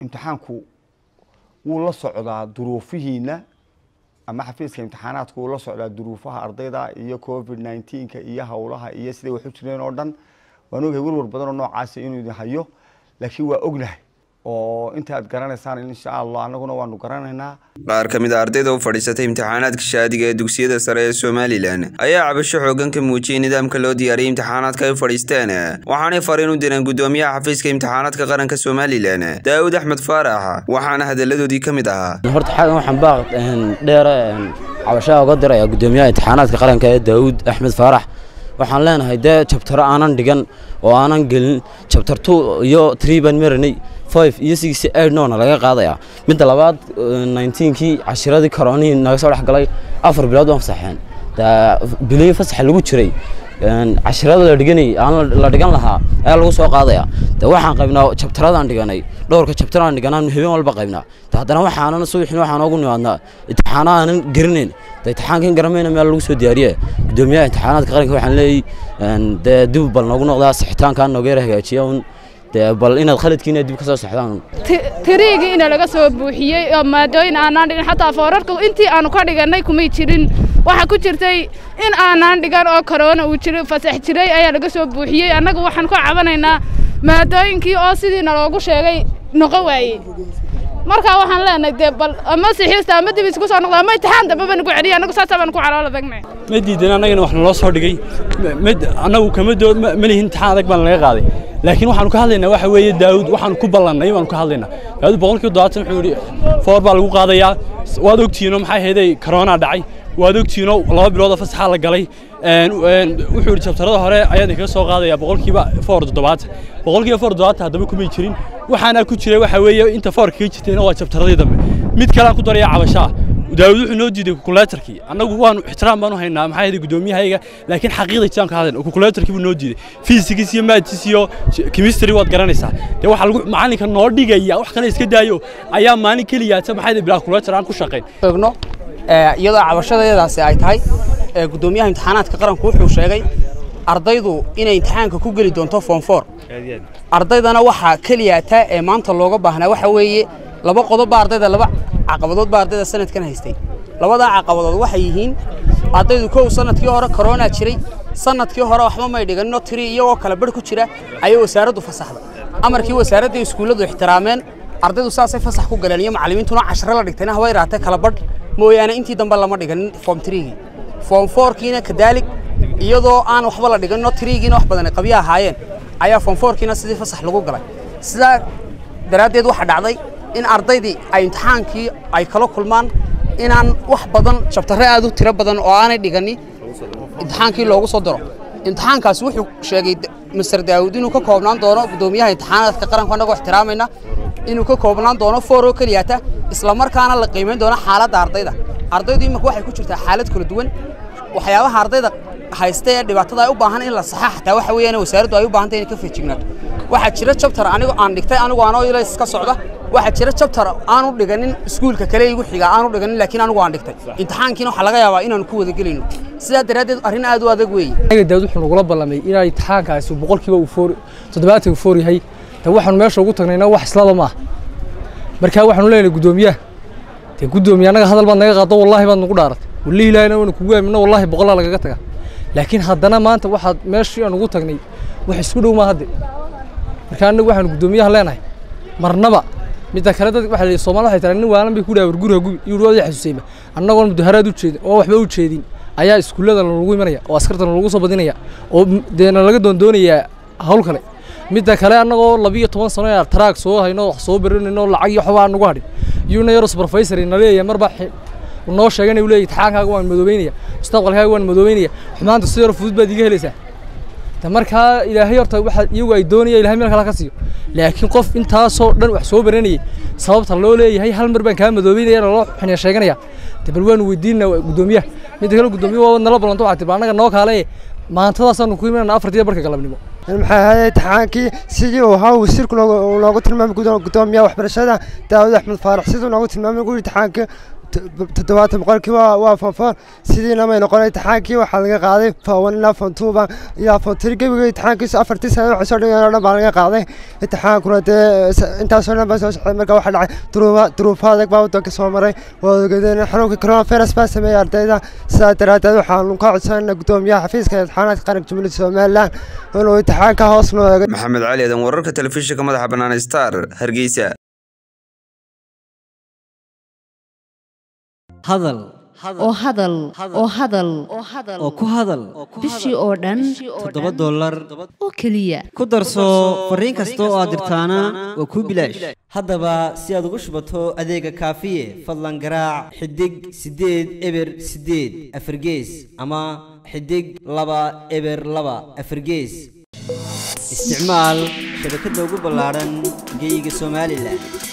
imtixaanku wuu la socdaa duruufihiina ama xafiiska imtixaanaadku wuu la socdaa duruufaha ardayda iyo covid nineteenka iyo howlaha iyo siday waxu jireen oo dhan waan ogahay warwar badan oo noocaasi inuu idin hayo laakiin waa ognahay oo inta aad garanaysaan insha allah annaguna waanu garanaynaa qaar ka mid a ardayda u fadhiisatay imtixaanaadka shaadiga ee dugsiyada sare ee somalilan ayaa cabasho xoogan ka muujiyey nidaamka loo diyaariyey imtixaanaadka ay u fadhiisteen waxaanay fariin u direen gudoomiyaha xafiiska imtixaanaadka qaranka somalilan daawud axmed faarax waxaana hadalladoodii ka mid ahaa horta xagan waxaan baaq dheere cabashaha uga diraya gudoomiyaha imtixaanaadka qaranka ee daawud axmed faarax waxaan leenahay dee jabtaro aanan dhigan oo aanan gelin jabtar two iyo tree baan maranay five iyo six eight noona laga qaadayaa midda labaad nineteenkii cashiradii koronihii naga soo dhex galay afar bilood baan fasaxeen bilihii fasaxa lagu jiray cashirada la dhiganay aan la dhigan lahaa ayaa lagu soo qaadayaa de waxaan qaybnaa jabtaradaan dhiganay dhowrka jabtaraan dhiganaan habeen walba qaybnaa de haddana waxaanan subaxin waxaan ugu nimaadnaa imtixaano aanan garanayn de imtixaankan garamayna meel lagu soo diyaariye gudoomiyaha imtixaanaadka qaranka waxaan leeyay dee dib bal noogu noqdaa sixitaankaan nooga yara hagaajiya un bal inaad khaladkiina dib ka soo saxdaan tiriigii ina laga soo buuxiyey oo maadooyin aanaan dhigin xataa foorarka intii aanu ka dhigannay kumay jirin waxaa ku jirtay in aanaan dhigan oo korona uu jiro fasax jiray ayaa laga soo buuxiyey annagu waxaan ka cabanaynaa maadooyinkii oo sidiina loogu sheegay noqon waayey markaa waxaan leenahay dee bal ama sixiista ama dib isku soo noqda ama imtixaan dambe baan ku celiya annagu saasa baan ku caloola tagnay ma diidan annagana wax naloo soo dhigay mid annagu kama doo ma lihin imtixaan adag baan laga qaaday laakiin waxaanu ka hadlaynaa waxa weeye daawud waxaanu ku ballannay baanu ka hadlaynaa daawud boqolkiiba todobaatan wuxuu yidhi foor baa lagu qaadayaa waad ogtihiinoo maxay ahaydey corona dhacay waad ogtihiinoo laba biloodoo fasaxaa la galay wuxuu yidhi jabtarada hore ayaan idinkaga soo qaadayaa boqolkiiba foor toddobaatan boqolkiiba foor toddobaatan haddaba kumay jirin waxaana ku jiray waxa weeye inta foorka ka jirtayna waa jabtaradii dambe mid kale aan ku daraya cabashaa daawud wuxuu noo diiday kukuleetarkii annagu waanu ixtiraam baanu haynaa maxaa yeelay gudoomiyahayga laakiin xaqiiqda jaan ka hadlayna kukuleetarkii buu noo diiday fiisigiis iyo maadis iyo chemistry waad garanaysaa dee waxa lagu macalinka noo dhigaya wax kale iska daayo ayaa maalin keliya ta maxaa yeelay bilaa kukuleetar aan ku shaqayn eegno iyadoo cabashadeedaasi ay tahay gudoomiyaha imtixaanaadka qaranku wuxuu sheegay ardaydu inay imtixaanka ku geli doonto form four ardaydana waxaa keliya taa ee maanta looga baahnaa waxa weeye laba qodob baa ardayda laba caqabadood baa ardayda sanadkan haystay labadaa caqabadood waxay yihiin ardaydu kow sanadkii hore corona jiray sanadkii hore waxba may dhiganino tiri iyagoo kala barh ku jira ayay wasaaraddu fasaxday amarkii wasaaradda iskuulladu ixtiraameen ardaydu saasay fasax ku galeen iyo macallimiintuna casharo la dhigtayna haba yaraatee kala badh mooyaane intii dambe lama dhiganin form triigii form fourkiina kadaalig iyadoo aan waxba la dhiganino triigiina wax badan ay qabyo ahaayeen ayaa form fourkiina sidii fasax lagu galay sidaa daraaddeed waxaa dhacday in ardaydii ay imtixaankii ay kala kulmaan inaan wax badan jabtarre aad u tiro badan oo aanay dhiganin imtixaankii loogu soo daro imtixaankaasi wuxuu sheegay master daawud inuu ka koobnaan doono gudoomiyaha imtixaanaadka qaranku annagoo ixtiraamayna inuu ka koobnaan doono foor oo keliyata isla markaana la qiimayn doono xaaladda ardayda ardaydu imika waxay ku jirtaa xaalad kala duwan waxyaabaha ardayda haysta ee dhibaatada ay u baahan in la saxa xataa waxa weeyaan wasaaraddu ay u baahantay inay ka feejignaato waxaa jira jabtar anigu aan dhigtay anigu aanoo ilays ka socda waxaa jira jabtar aanu dhiganin iskuulka kale igu xiga aanu dhiganin laakiin anigu aan dhigtay imtixaankiina waxaa laga yaabaa inaanu ku wada gelayno sidaa daraaddeed arrin aad u adag weeye anaga daawud wuxuu nagula ballamay inay imtixaankaasi boqolkiiba uu foor toddobaatan uu foor yahay de waxaanu meesha ugu tagnayna wax islaba maaha markaa waxaanu leenahay guddoomiyaha dee guddoomiye annaga hadal baad naga qaado wallaahi baad nagu dhaaratay wallaahi ilaahina waanu kugu aamino wallaahi boqolaa lagaga taga laakiin haddana maanta waxaad meeshii aan ugu tagnay wax isku dhow maa hadde marka annagu waxaanu guddoomiyaha leenahay marnaba midda kale dad waxa la Soomaali waxay tahay nin waalan bay ku dhaawar guriga gubi iyo wada xasuusayba annagoon mudaharaad u jeedin oo waxba u jeedin ayaa iskuulada lagu imanaya oo askarta lagu soo badinaya oo deena laga doondoonaya hawl kale midda kale annagoo 12 sano ee track soo hayno wax soo baranayno lacag iyo waxba aan ugu hadhin iyuna yaro supervisor ina leeyahay marba noo sheegan uu leeyahay taxaankaaga waan madoobeynaya mustaqbalkaaga waan madoobeynaya xumaanta si yar fudud baad iga helaysaa ta markaa ilaahay horta waxa iyagu ay doonayaan ilaahay meel kale ka siiyo laakiin qof intaasoo dhan wax soo baranayay sababta loo leeyahay hal mar baan kaa madoobeynaya loo xiniya sheeganaya de bal waanu weydiinaa guddoomiyaha midda kale guddoomiye waa nala ballanto waxaa tiba annaga noo kaale maantadaasaanu ku imanana afartiya barka galabnimo maxay ahayd imtixaankii sidii uu ahaa wasiirku noogu tilmaamay guddoomiyaha waxbarashada daawud axmed faarax siduu noogu tilmaamay guri imtixaankii toddobaatan boqolkiiba waa fonfoor sidiina may noqonay imtixaankii waxaa laga qaaday fon ilaa fontuuba ilaa fontiri gebiga imtixaankiisu afartii sana waxay soo dhigeen oo dhan baa laga qaaday imtixaankuna dee intaasoo dhan baa soo socday marka waxaa dhacay duruufa duruufo adag baa waddanka soo maray waa ogadeen xanuunka coronavirus baa sameeyey ardayda sidaa daraaddeed waxaanu ka codsanayna guddoomiyaha xafiiska imtixaanaadka qaranka jumhuuriyadda somalilan inuu imtixaanka hoos noo eego maxamed cali adan wararka telefishinka madaxa bannaan star hargeysa hadal oo hadal oo hadal oo ku hadal bishii oo dhan toddoba dollar oo keliya ku darso fariin kasta oo aad dirtaana waa kuu bilaash haddaba si aad ugu shubato adeega kaafiye fadlan garaac xidig siddeed eber siddeed afargees ama xidig laba eber laba afargees isticmaal shabakadda ugu ballaadhan geeyiga somalilan